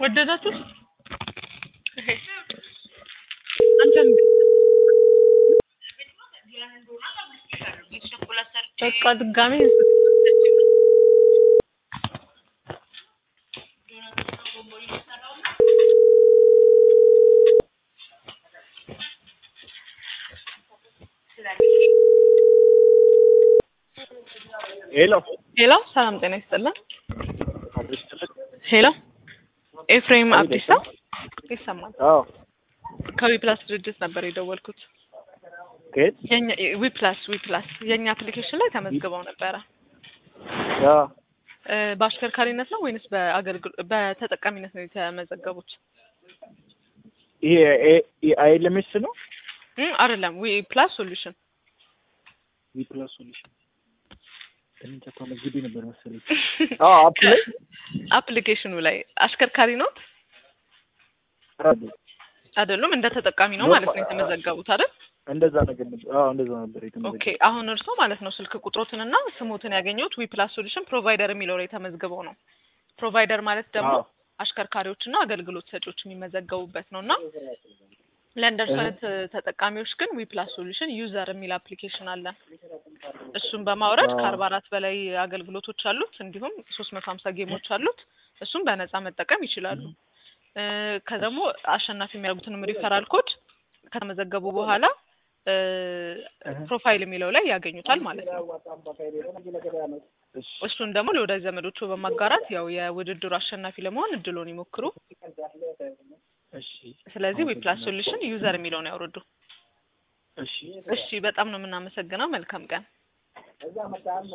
ወደዳችሁት? አንተም በቃ ድጋሜ ሄሎ ሄሎ፣ ሰላም ጤና ይስጥልን። አዲስ ትልቅ ሄሎ፣ ኤፍሬም አብዲሳ ይሰማል። አዎ ከዊፕላስ ድርጅት ነበር የደወልኩት። ከየት የኛ ዊፕላስ ዊፕላስ የኛ አፕሊኬሽን ላይ ተመዝግበው ነበረ። ያ እ በአሽከርካሪነት ነው ወይንስ በአገልግሎ በተጠቃሚነት ነው የተመዘገቡት? ይሄ አይኤልኤምኤስ ነው እ አይደለም ዊ ፕላስ ሶሉሽን ዊ ፕላስ ሶሉሽን እንጃ ተመዝግቤ ነበር መሰለኝ። አዎ አፕ ላይ አፕሊኬሽኑ ላይ አሽከርካሪ ነው አይደሉም? እንደ ተጠቃሚ ነው ማለት ነው የተመዘገቡት አይደል? እንደዛ ነገር ነበር። አዎ እንደዛ ነበር ኦኬ የተመዘገበው። አሁን እርሶ ማለት ነው ስልክ ቁጥሮትንና ስሞትን ያገኘሁት ዊ ፕላስ ሶሉሽን ፕሮቫይደር የሚለው ላይ ተመዝግበው ነው። ፕሮቫይደር ማለት ደግሞ አዎ አሽከርካሪዎችና አገልግሎት ሰጪዎች የሚመዘገቡበት ነው እና ለእንደርሱ አይነት ተጠቃሚዎች ግን ዊ ፕላስ ሶሉሽን ዩዘር የሚል አፕሊኬሽን አለ። እሱን በማውረድ አዎ። ከአርባ አራት በላይ አገልግሎቶች አሉት እንዲሁም ሶስት መቶ ሀምሳ ጌሞች አሉት። እሱም በነፃ መጠቀም ይችላሉ። እ ከደግሞ አሸናፊ የሚያደርጉትንም ሪፈራል ኮድ ከተመዘገቡ በኋላ እ ፕሮፋይል የሚለው ላይ ያገኙታል ማለት ነው። እሺ እሱን ደግሞ ለወዳጅ ዘመዶቹ በማጋራት ያው የውድድሩ አሸናፊ ለመሆን እድሎን ይሞክሩ። እሺ ስለዚህ ዊ ፕላስ ሶሉሽን ዩዘር የሚለውን ያውርዱ። እሺ እሺ፣ በጣም ነው የምናመሰግነው። መልካም ቀን።